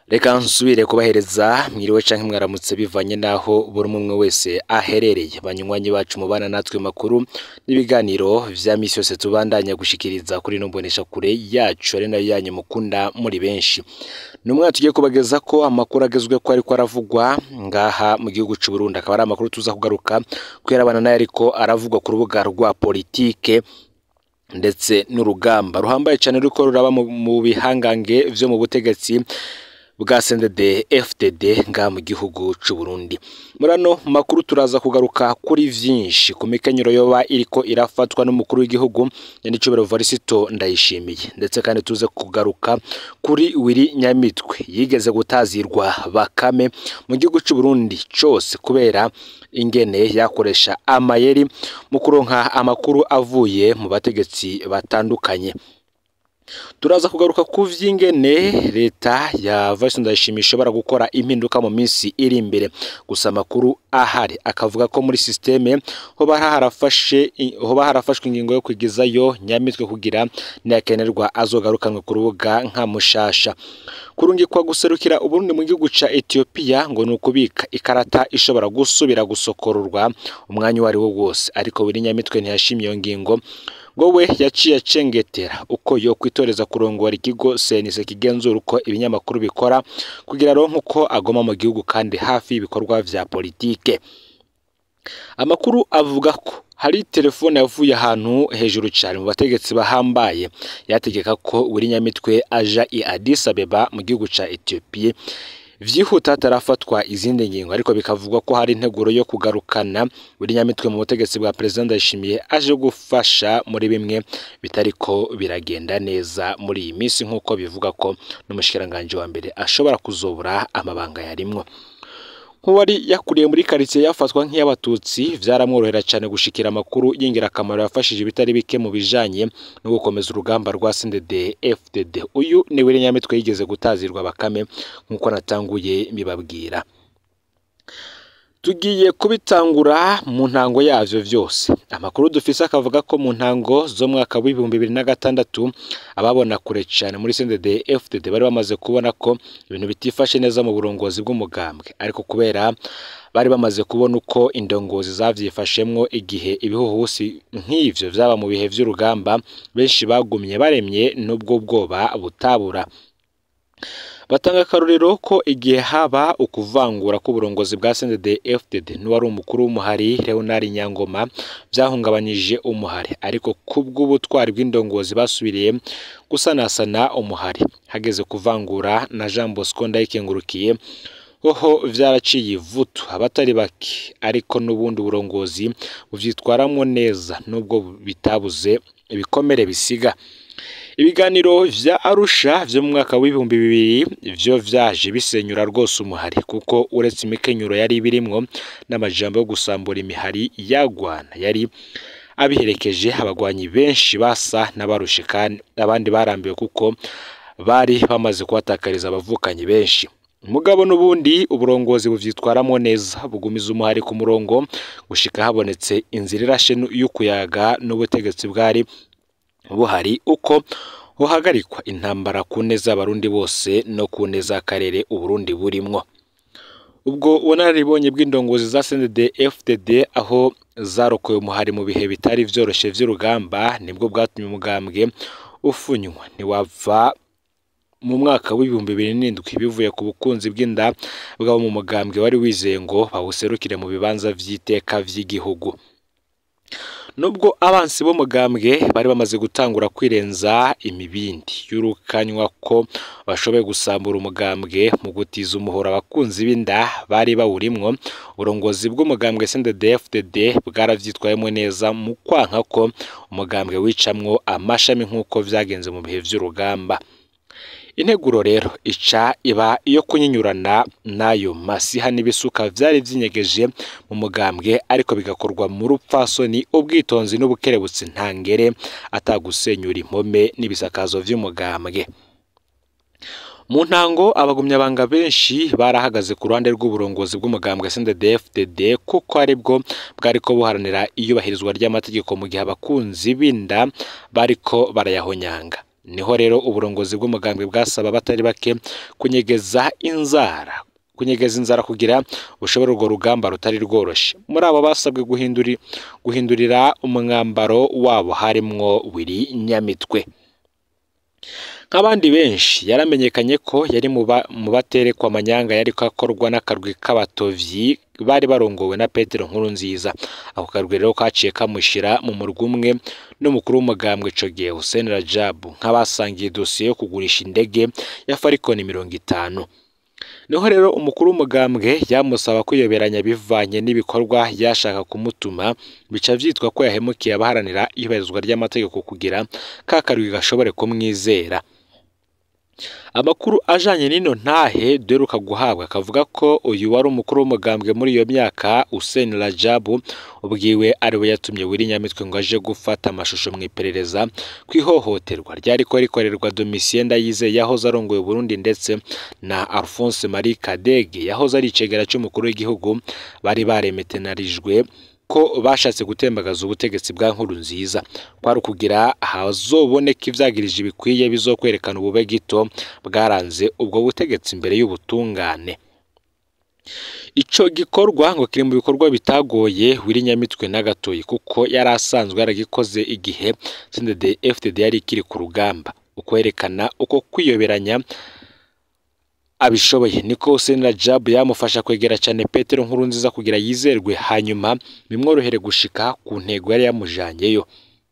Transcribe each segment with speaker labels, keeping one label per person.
Speaker 1: reka nsubire kubahereza mwiriwe canke mwaramutse bivanye naho buri umwe wese aherereye banywanyi bacu mubana natwe makuru n'ibiganiro vya misi yose tubandanya gushikiriza kuri no mbonesha kure yacu ari nayo yanyu mukunda muri benshi numwe tugiye kubageza ko amakuru agezwe ko ariko aravugwa ngaha mu gihugu c'u Burundi akaba ari amakuru tuza kugaruka kwerabana nayo ariko aravugwa ku rubuga rwa politike ndetse n'urugamba ruhambaye cyane ruriko ruraba mu mu bihangange vyo mu butegetsi bwa CNDD FDD nga mu gihugu c'u Burundi murano makuru turaza kugaruka kuri vyinshi ku mikenyero yoba iriko irafatwa n'umukuru w'igihugu Nyandicubero Varisito ndayishimiye ndetse kandi tuze kugaruka kuri Wiri Nyamitwe yigeze gutazirwa bakame mu gihugu c'u Burundi cose kubera ingene yakoresha amayeri mu kuronka amakuru avuye mu bategetsi batandukanye turaza kugaruka ku vy'ingene leta ya Vice Ndayishimiye ishobora gukora impinduka mu minsi iri imbere gusa amakuru ahari akavuga ko muri systeme hoba harafashe hoba harafashwe ingingo yo kwigizayo nyamitwe kugira niyakenerwa azogarukanwe ku rubuga nka mushasha kurungikwa guserukira uburundi mu gihugu ca Ethiopia ngo ni ukubika ikarata ishobora gusubira gusokororwa umwanya uwo ari wo wose ariko buri nyamitwe ntiyashimye iyo ngingo ngo we yaciye acengetera uko yo kwitoreza kurongora ikigo senise kigenzura uko ibinyamakuru bikora kugira aronke uko agoma mu gihugu kandi hafi y'ibikorwa vya politike amakuru avuga ko hari telefone yavuye ahantu hejuru cyane mu bategetsi bahambaye yategeka ko buri nyamitwe aja i Addis Abeba mu gihugu ca Ethiopia vyihuta hatarafatwa izindi ngingo ariko bikavugwa ko hari integuro yo kugarukana buri nyamitwe mu butegetsi bwa perezida Ndayishimiye aje gufasha muri bimwe bitariko biragenda neza muri iyi minsi nk'uko bivuga ko n'umushikiranganje wa mbere ashobora kuzobura amabanga yarimwo nk'uwari yakuriye muri karitsiye yafatwa nk'iy'abatutsi vyaramworohera cyane gushikira amakuru y'ingirakamaro yafashije ibitari bike mu bijanye no gukomeza urugamba rwa CNDD FDD uyu ni we nyamitwe yigeze gutazirwa bakame nk'uko natanguye mbibabwira tugiye kubitangura mu ntango yavyo vyose amakuru dufise akavuga ko mu ntango zo mwaka w'ibihumbi bibiri na gatandatu ababona kure cyane muri CNDD FDD bari bamaze kubona ko ibintu bitifashe neza mu burongozi bw'umugambwe ariko kubera bari bamaze kubona uko indongozi zavyifashemwo igihe ibihuhusi nk'ivyo vyaba mu bihe vy'urugamba benshi bagumye baremye n'ubwo bwoba butabura batanga akarorero ko igihe haba ukuvangura k'uburongozi bwa CNDD FDD n'uwari umukuru w'umuhari Leonard Nyangoma vyahungabanyije umuhari ariko kubw'ubutwari bw'indongozi basubiriye gusanasana umuhari hageze kuvangura na Jean Bosco Ndayikengurukiye hoho vyaraciye ivutu abatari bake ariko n'ubundi burongozi buvyitwaramwo neza nubwo bitabuze ibikomere bisiga ibiganiro vya Arusha vyo mu mwaka w'ibihumbi bibiri vyo vyaje bisenyura rwose umuhari kuko uretse imikenyuro yari birimwo n'amajambo yo gusambura imihari yagwana yari abiherekeje abagwanyi benshi basa n'abarushe kandi abandi barambiwe kuko bari bamaze kubatakariza abavukanyi benshi mugabo n'ubundi uburongozi buvyitwaramo neza bugumiza umuhari ku murongo gushika habonetse inzira irashe y'ukuyaga n'ubutegetsi bwari buhari uko buhagarikwa intambara ku neza y'abarundi bose no ku neza y'akarere uburundi burimwo ubwo ubunararibonye bw'indongozi za CNDD FDD aho zarokoye umuhari mu bihe bitari vyoroshe vy'urugamba nibwo bwatumye umugambwe ufunywa ntiwava mu mwaka w'ibihumbi bibiri n'indwi bivuye ku bukunzi bw'inda bwabo mu mugambwe wari wizeye ngo bawuserukire mu bibanza vy'iteka vy'igihugu nubwo abansi b'umugambwe bari bamaze gutangura kwirenza imibindi y'urukanywa ko bashoboye gusambura umugambwe mu gutiza umuhoro abakunzi b'inda bari bawurimwo uburongozi bw'umugambwe CNDD FDD bwaravyitwayemo neza mu kwanka ko umugambwe wicamwo amashami nk'uko vyagenze mu bihe vy'urugamba integuro rero ica iba iyo kunyinyurana n'ayo masiha n'ibisuka vyari vyinyegeje mu mugambwe ariko bigakorwa mu rupfasoni ubwitonzi n'ubukerebutsi ntangere atagusenyura impome n'ibisakazo vy'umugambwe mu ntango abagumyabanga benshi barahagaze ku ruhande rw'uburongozi bw'umugambwe CNDD FDD kuko aribwo bwariko buharanira iyubahirizwa ry'amategeko mu gihe abakunzi b'inda bariko barayahonyanga niho rero uburongozi bw'umugambwe bwasaba abatari bake kunyegeza inzara kunyegeza inzara kugira bushobore urwo rugamba rutari rworoshye muri abo basabwe guhinduri guhindurira umwambaro wabo harimwo wiri nyamitwe nk'abandi benshi yaramenyekanye ko yari mu baterekwa amanyanga yari akorwa n'akarwi k'abatovyi bari barongowe na Petero nkuru nziza ako karwi rero kaciye kamushyira mu murwa umwe n'umukuru w'umugambwe ico gihe Hussein Rajabu nk'abasangiye dosiye yo kugurisha indege ya Falcon mirongo itanu niho rero umukuru w'umugambwe yamusaba kwiyoberanya bivanye n'ibikorwa yashaka kumutuma bica vyitwa ko yahemukiye abaharanira ibahirizwa ry'amategeko kugira ka karwi gashobore kumwizera amakuru ajanye n'ino ntahe duheruka guhabwa akavuga ko uyu wari umukuru w'umugambwe muri iyo myaka Hussein Rajabu ubwiwe ariwe yatumye Willy Nyamitwe ngo aje gufata amashusho mu iperereza ku ihohoterwa ryariko rikorerwa Domitien Ndayizeye yahoze arongoye Burundi ndetse na Alphonse Marie Kadege yahoze ari icegera c'umukuru w'igihugu bari baremetenarijwe ko bashatse gutembagaza ubutegetsi bwa nkuru nziza kwari ukugira hazoboneka ivyagirije bikwiye bizokwerekana ubube gito bwaranze ubwo butegetsi imbere y'ubutungane ico gikorwa ngo kiri mu bikorwa bitagoye Willy Nyamitwe na gatoyi kuko yari asanzwe yaragikoze igihe CNDD FDD yari ikiri ku rugamba ukwerekana uko kwiyoberanya abishoboye niko Hussein Rajab yamufasha kwegera cyane Petero nkuru nziza kugira yizerwe hanyuma bimworohere gushika ku ntego yari yamujanyeyo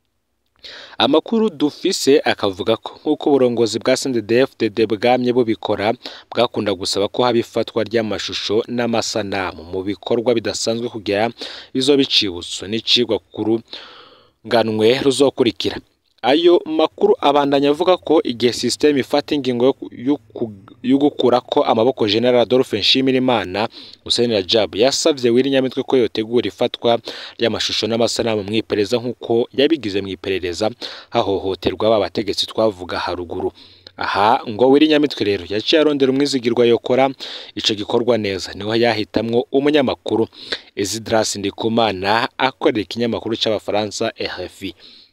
Speaker 1: amakuru dufise akavuga ko nk'uko uburongozi bwa CNDD-FDD bwamye bubikora bwakunda gusaba ko haba ifatwa ry'amashusho n'amasanamu mu bikorwa bidasanzwe kugira bizoba icibutso n'icigwa kuru nganwe ruzokurikira ayo makuru abandanya avuga ko igihe sisiteme ifata ingingo yo gukura ko amaboko General Adolphe Nshimirimana Hussein Rajab yasavye Willy Nyamitwe ko yotegura ifatwa ry'amashusho n'amasanamu mu iperereza nk'uko yabigize mu iperereza hahohoterwa abategetsi twavuga haruguru aha ngo Willy Nyamitwe rero yaciye arondera umwizigirwa yokora ico gikorwa neza niho yahitamwo umunyamakuru Isidras Ndikumana akorera ikinyamakuru c'abafaransa RFI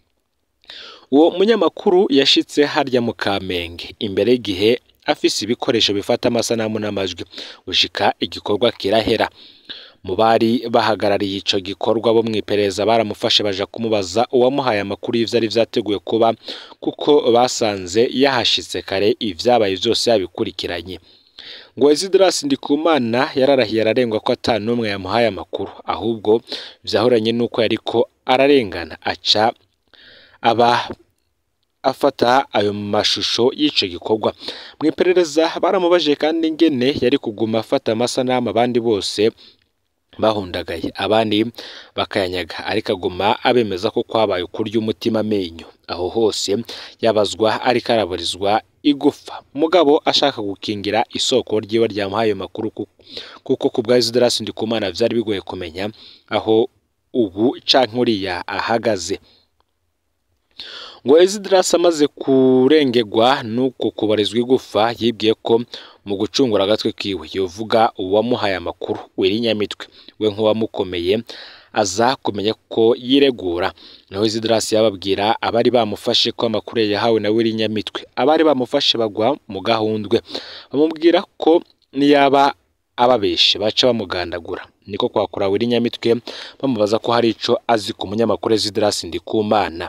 Speaker 1: uwo munyamakuru yashitse harya mu Kamenge imbere y'igihe afise ibikoresho bifata amasanamu n'amajwi gushika igikorwa kirahera mu bari bahagarariye ico gikorwa bo mwiperereza baramufashe baja kumubaza uwamuhaye amakuru y'ivyari vyateguye kuba kuko basanze yahashitse kare ivyabaye vyose yabikurikiranye ngo Isidras Ndikumana yararahiye ararengwa ko ata n'umwe yamuhaye amakuru ahubwo vyahoranye n'uko yariko ararengana aca aba afata ayo mashusho y'ico gikorwa mu iperereza baramubajije kandi ingene yari kuguma afata amasanamu abandi bose bahundagaye abandi bakayanyaga ariko aguma abemeza ko kwabaye ukurya umutima amenyo aho hose yabazwa ariko araburizwa igufa mugabo ashaka gukingira isoko ryiwe ryamuhaye ayo makuru kuko ku bwa Isidras Ndikumana vyari bigoye kumenya aho ubu canke uriya ahagaze ngo Isidras amaze kurengegwa nuko kubarizwa igufa yibwiye ko mu gucungura agatwe kiwe yovuga uwamuhaye amakuru Willy Nyamitwe we nk'uwamukomeye aza kumenya ko yiregura naho Isidras yababwira abari bamufashe ko amakuru yahawe na Willy Nyamitwe abari bamufashe bagwa mu gahundwe bamubwira ko niyaba ababeshe baca bamugandagura niko kwakura Willy Nyamitwe bamubaza ko hari ico azi ku munyamakuru Isidras Ndikumana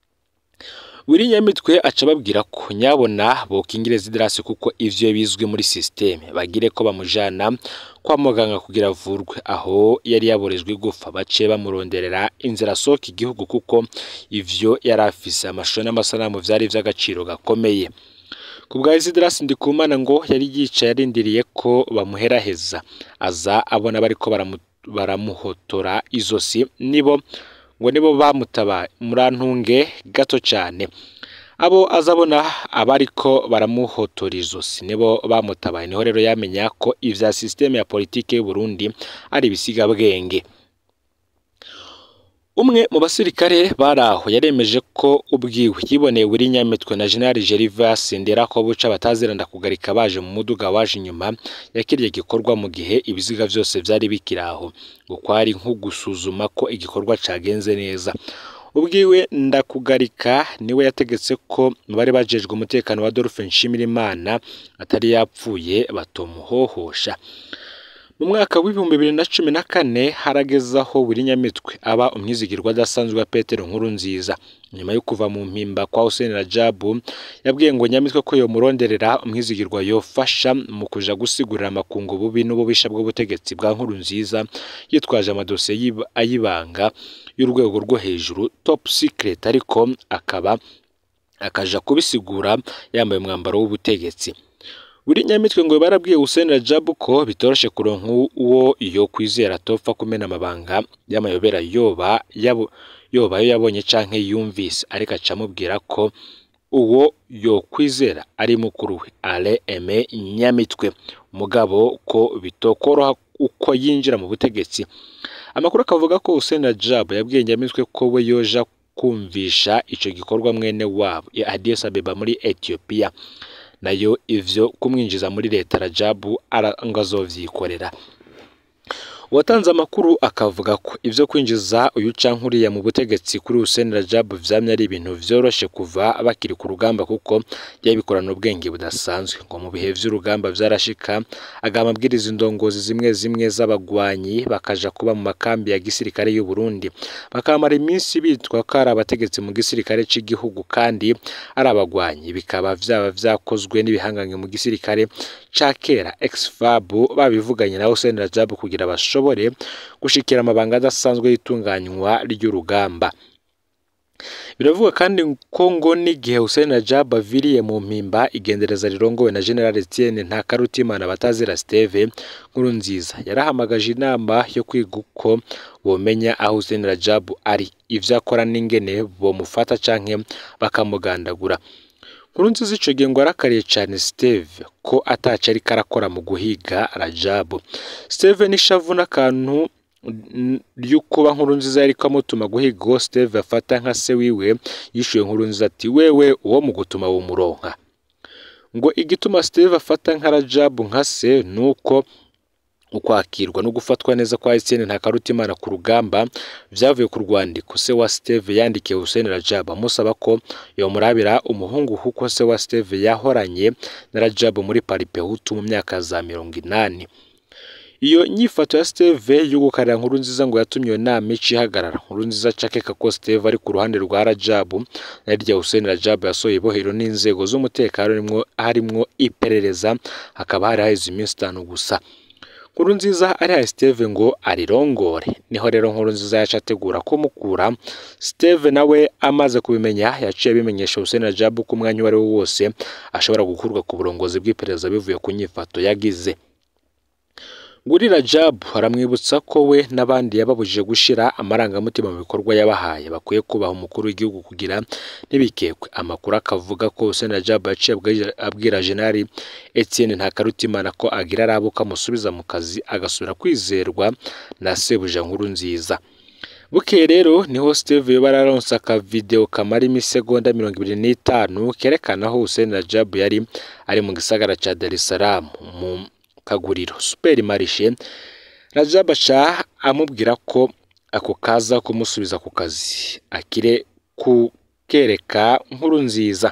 Speaker 1: Willy Nyamitwe aca babwira ko nyabona bokingira Isidras kuko ivyo bizwi muri systeme bagire ko bamujana kwa muganga kugira avurwe aho yari yaborejwe igufa bace bamuronderera inzira soka igihugu kuko ivyo yari afise amashusho n'amasanamu vyari vy'agaciro gakomeye ku bwa Isidras Ndikumana ngo yari yicaye arindiriye ko bamuheraheza aza abona bariko baramuhotora izosi nibo ngo nibo bamutabaye murantunge gato cyane abo azabona abariko baramuhotora izosi nibo bamutabaye niho rero yamenya ko ivya systeme ya politike y'u Burundi ari ibisigabwenge umwe mu basirikare bari aho yaremeje ko ubwiwe yiboneye Willy Nyamitwe na General Gervas Ndera ko buca bataziranda kugarika baje mu muduga waje inyuma yakiriye gikorwa mu gihe ibiziga vyose vyari bikiri aho ngo kwari nko gusuzuma ko igikorwa cagenze neza ubwiwe ndakugarika niwe yategetse ko bari bajejwe umutekano wa Adolphe Nshimirimana atari yapfuye batomuhohosha mu mwaka w'ibihumbi bibiri na cumi na kane harageze aho buri nyamitwe aba umwizigirwa adasanzwe wa Petero nkuru nziza nyuma yo kuva mu mpimba kwa Hussein Rajabu yabwiye ngo nyamitwe ko yomuronderera umwizigirwa yofasha mu kuja gusigurira amakungu bubi n'ububisha bw'ubutegetsi bwa nkuru nziza yitwaje amadosiye ayibanga y'urwego rwo hejuru top secret ariko akaba akaja kubisigura yambaye umwambaro w'ubutegetsi buri nyamitwe ngo barabwiye Hussein Rajabu ko bitoroshe kuronka uwo yo kwizera atopfa kumena amabanga y'amayobera yoba yabo yoba yo yabonye canke yumvise ariko acamubwira ko uwo yo kwizera ari mukuru we Ale Aime Nyamitwe mugabo ko bitokoroha uko yinjira mu butegetsi amakuru akavuga ko Hussein Rajabu yabwiye Nyamitwe ko we yoja kumvisha ico gikorwa mwene wabo ya Addis Abeba muri Ethiopia nayo ivyo kumwinjiza muri leta Rajabu ngo azovyikorera uwatanze amakuru akavuga ko ivyo kwinjiza uyu cankuriya mu butegetsi kuri Hussein Rajabu vyamye ari ibintu vyoroshe kuva bakiri ku rugamba kuko yabikorana ubwenge budasanzwe ngo mu bihe vy'urugamba vyarashika agama abwiriza indongozi zimwe zimwe z'abagwanyi bakaja kuba mu makambi ya gisirikare y'u Burundi bakamara iminsi bitwa ko ari abategetsi mu gisirikare c'igihugu kandi ari abagwanyi bikaba vyaba vyakozwe n'ibihangange mu gisirikare ca kera ex-FAB babivuganye na Hussein Rajabu kugira basho bashobore gushikira amabanga adasanzwe y'itunganywa ry'urugamba biravuga kandi ko ngo n'igihe Hussein Rajab aviriye mu mpimba igendereza rirongowe na General Etienne Ntakarutimana batazira Steve nkuru nziza yarahamagaje inama yo kwiga uko bomenya aho Hussein Rajab ari ivyo akora n'ingene bomufata canke bakamugandagura Nkurunziza ico gihe ngo arakariye cane Steve ko ataco ariko arakora mu guhiga Rajabu. Steve n'ishavu n'akantu ry'ukuba Nkurunziza yariko amutuma guhiga uwo Steve afata nka se wiwe yishuye Nkurunziza ati wewe uwo mu gutuma wumuronka. Ngo igituma Steve afata nka Rajabu nka se nuko ukwakirwa no gufatwa neza kwa Etienne Ntakarutimana ku rugamba vyavuye ku rwandiko se wa Steve yandikiye Hussein Rajab amusaba ko yomurabira umuhungu kuko se wa Steve yahoranye na Rajab muri Paripehutu mu myaka za mirongo inani iyo nyifato ya Steve yo gukarira nkuru nziza ngo yatumye iyo nama ica ihagarara nkuru nziza acakeka ko Steve ari ku ruhande rwa Rajab naryo Hussein Rajab yasohoye ibohero n'inzego z'umutekano harimwo iperereza hakaba hari haheze iminsi itanu gusa nkuru nziza ari Steve ngo arirongore niho rero nkuru nziza yaca ategura kumukura Steve nawe amaze kubimenya yaciye abimenyesha Hussein Rajab ko umwanya uwo ari wo wose ashobora gukurwa ku burongozi bw'iperereza bivuye ku nyifato yagize Guri Rajab aramwibutsa ko we n'abandi yababujije gushira amarangamutima mu bikorwa yabahaye bakwiye kubaha umukuru w'igihugu kugira ntibikekwe amakuru akavuga ko Hussein Rajab yaciye abwira General Etienne Ntakarutimana ko agira arabo kamusubiza mu kazi agasubira kwizerwa na Sebuja nkuru nziza Bukeye rero niho Steve yoba araronse aka video kamara imisegonda mirongo ibiri n'itanu kerekana aho Hussein Rajab yari ari mu gisagara ca Dar es Salaam mu kaguriro super marishe Rajab aca amubwira ko ako kaza kumusubiza ku kazi akire kukereka nkuru nziza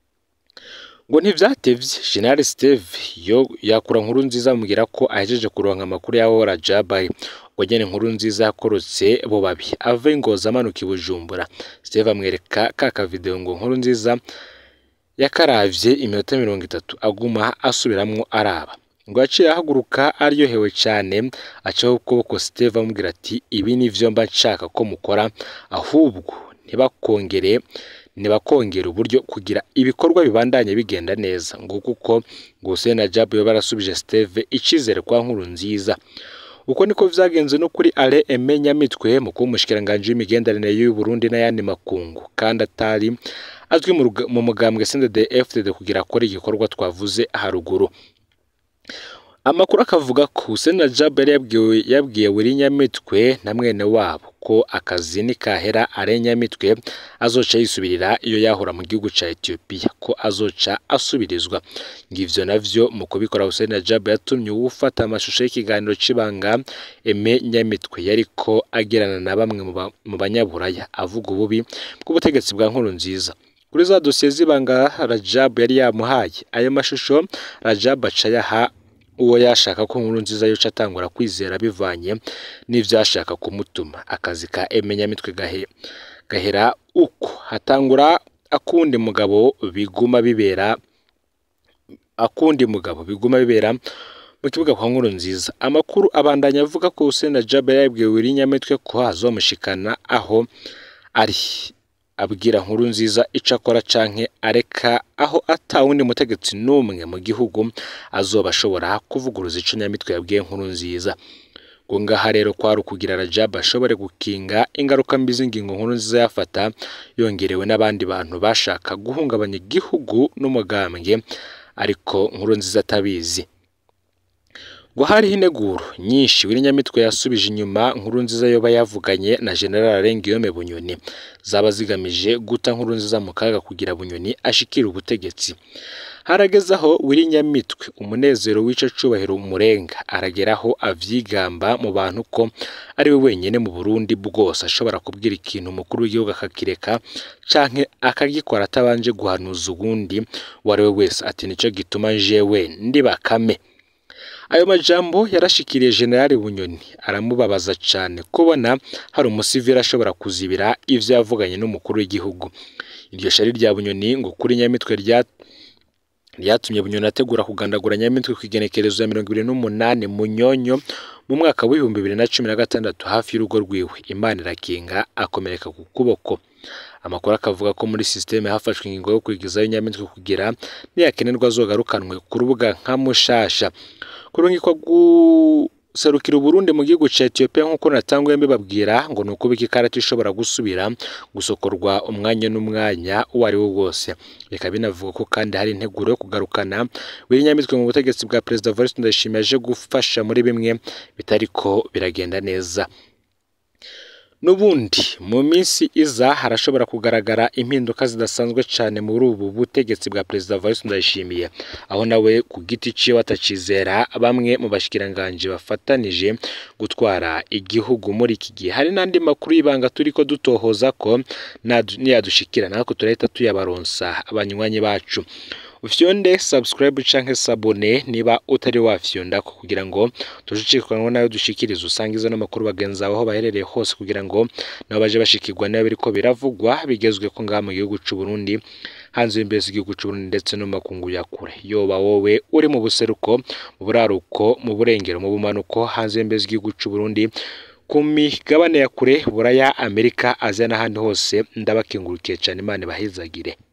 Speaker 1: ngo ntivyatevye General Steve yo yakura nkuru nziza amubwira ko ahejeje kuronka amakuru yaho Rajab ari ngo nyene nkuru nziza yakorotse bo babi ave ingozi amanuka i Bujumbura Steve amwereka ka video ngo nkuru nziza yakaravye iminota mirongo itatu aguma asubiramwo araba ngo yaciye ahaguruka aryohewe cyane acaho ukuboko Steve amubwira ati ibi ni vyo mba nshaka ko mukora ahubwo ntibakongere ntibakongera uburyo kugira ibikorwa bibandanye bigenda neza ngo kuko ngo Hussein Rajab yo barasubije Steve icizere kwa nkuru nziza uko niko vyagenze no kuri Ale Aime Nyamitwe mu kuba umushikiranganje w'imigenderanire y'u Burundi n'ayandi makungu kandi atari azwi mu mugambwe CNDD-FDD kugira akore igikorwa twavuze haruguru amakuru akavuga ko Hussein Rajab yari yabwiwe yabwiye Willy Nyamitwe na mwene wabo ko akazi nikahera are Nyamitwe azoca yisubirira iyo yahora mu gihugu ca Ethiopia ko azoca asubirizwa ngivyo navyo mu kubikora Hussein Rajab yatumye uwufata amashusho y'ikiganiro c'ibanga Aime Nyamitwe yariko agirana na bamwe mu ba- mu banyaburaya avuga ububi bw'ubutegetsi bwa nkuru nziza kuri za dosiye z'ibanga Rajab yari yamuhaye ayo mashusho Rajab aca yaha uwo yashaka ko nkuru nziza yoca atangura kwizera bivanye n'ivyo yashaka kumutuma akazi ka Aime Nyamitwe gahe gahera uko hatangura akundi mugabo biguma bibera akundi mugabo biguma bibera mu kibuga kwa nkuru nziza amakuru abandanya avuga ko Hussein Rajab yabwiye Willy Nyamitwe ko azomushikana aho ari abwira nkuru nziza ico akora canke areka aho ata wundi mutegetsi n'umwe mu gihugu azoba ashobora kuvuguruza ico Nyamitwe yabwiye nkuru nziza ngo ngaha rero kwari ukugira Rajab ashobore gukinga ingaruka mbi z'ingingo nkuru nziza yafata yongerewe n'abandi bantu bashaka guhungabanya igihugu n'umugambwe ariko nkuru nziza atabizi ngo hariho integuro nyinshi Willy Nyamitwe yasubije inyuma nkuru nziza yoba yavuganye na General Arengiyome Bunyoni zaba zigamije guta nkuru nziza mu kaga kugira Bunyoni ashikire ubutegetsi harageze aho Willy Nyamitwe umunezero w'ico cubahiro umurenga arageraho avyigamba mu bantu ko ari we wenyene mu Burundi bwose ashobora kubwira ikintu umukuru w'igihugu akakireka canke akagikora atabanje guhanuza uwundi uwo ari we wese ati nico gituma jewe ndi bakame ayo majambo yarashikiriye General Bunyoni aramubabaza cane kubona hari umusivili ashobora kuzibira ivyo yavuganye n'umukuru w'igihugu iryo shari rya Bunyoni ngo kuri Nyamitwe rya ryatumye Bunyoni ategura kugandagura Nyamitwe ku igenekerezo ya mirongo ibiri n'umunani Munyonyo mu mwaka w'ibihumbi bibiri na cumi na gatandatu hafi y'urugo rwiwe Imana irakinga akomereka ku kuboko amakuru akavuga ko muri sisiteme hafashwe ingingo yo kwigizayo Nyamitwe kugira niyakenerwa azogarukanwe ku rubuga nka Mushasha kurungikwa guserukira Uburundi mu gihugu ca Ethiopia nk'uko natanguye mbibabwira ngo ni ukubika ikarata ishobora gusubira gusokorwa umwanya n'umwanya uwo ari wo wose bikaba binavuga ko kandi hari integuro yo kugarukana Willy Nyamitwe mu butegetsi bwa Perezida Evariste Ndayishimiye aje gufasha muri bimwe bitariko biragenda neza N'ubundi mu minsi iza harashobora kugaragara impinduka zidasanzwe cyane muri ubu butegetsi bwa Perezida Evariste Ndayishimiye aho nawe ku giti ciwe atacizera bamwe mu bashikiranganje bafatanije gutwara igihugu muri iki gihe hari n'andi makuru y'ibanga turiko dutohoza ko nadu- niyadushikira natwe turahita tuyabaronsa abanywanyi bacu ufyonde subscribe canke sabone niba utari wafyondako kugira ngo tujucikanwa nayo dushikiriza usanga izo n'amakuru bagenzi bawe aho baherereye hose kugira ngo nabo baje bashikirwa nayo biriko biravugwa bigezweko ngaha mu gihugu c'u Burundi hanze y'imbere z'igihugu c'u Burundi ndetse no mu makungu ya kure yoba wowe uri mu buseruko mu buraruko mu burengero mu bumanuko hanze y'imbere z'igihugu c'u Burundi ku migabane ya kure buraya Amerika Aziya n'ahandi hose ndabakengurukiye cane Imana ibahezagire